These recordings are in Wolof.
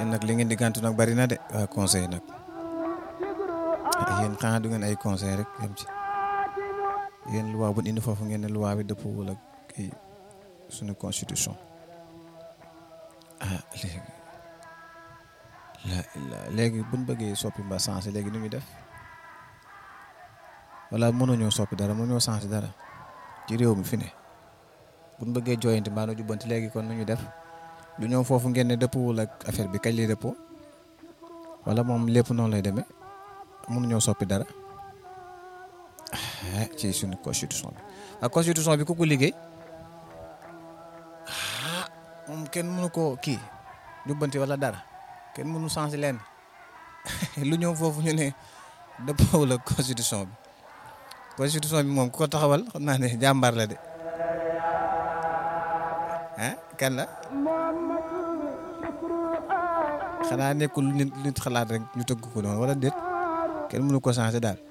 yéen nag li ngeen di gàntu nag bari na de waa conseil nag yéen xanaa du ngeen ay conseil rek yem ci yéen loi bu indi foofu ngeen ne loi bi dëppoo ak kii suñu constitution ah léegi la la léegi buñ bëggee soppi mbaa changé léegi nu muy def wala mënuñoo soppi dara mënuñoo changé dara ci réew mi fi ne buñ bëggee jooyanti mbaa nu jubbanti léegi kon nu ñu def du ñëw foofu ngeen ne dëppwul ak affaire bi kañ lay dëppoo wala moom lépp noonu lay demee mënuñoo soppi dara ah ci suñu constitution bi ak constitution bi ku ko liggéey ah moom kenn mënu koo kii jubbanti wala dara kenn mënu changé leen lu ñëw foofu ñu ne dëppoowul ak constitution bi constitution bi moom ku ko taxawal xam naa ne jàmbaar la de ah kan la xanaa nekkul nit nit xalaat rek ñu tëgg ko noonu wala déet kenn mënu ko changé daal.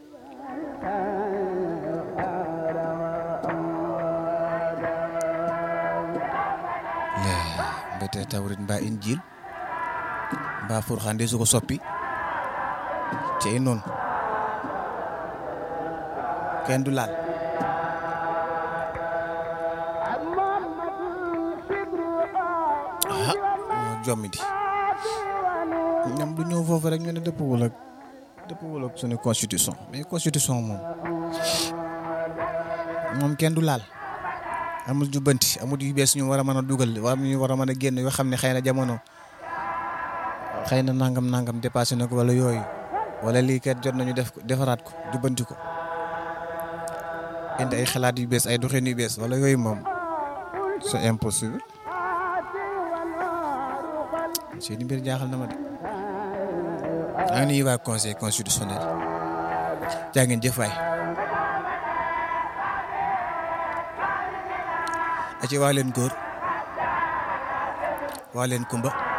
mbete tawrit mbaa injil mbaa furxaan de su ko soppi cey noonu kenn du laal ah moo jommi di ñam du ñëw foofu rek ñu ne dëppwul ak dëppwul ak suñu constitution mais constitution moom moom kenn du laal amul jubbanti amul yu bees ñu war a mën a dugal war ñu war a mën a génn yoo xam ne xëy na jamono xëy na nangam nangam dépassé na ko wala yooyu wala lii kat jot nañu def ko defaraat ko jubbanti ko indi ay xalaat yu bees ay doxin yu bees wala yooyu moom c'est impossible seeni mbir jaaxal na ma de maa ngi nuyu waa conseil constitutionnel jaa ngeen jëf waay aci waa leen góor waa leen kumba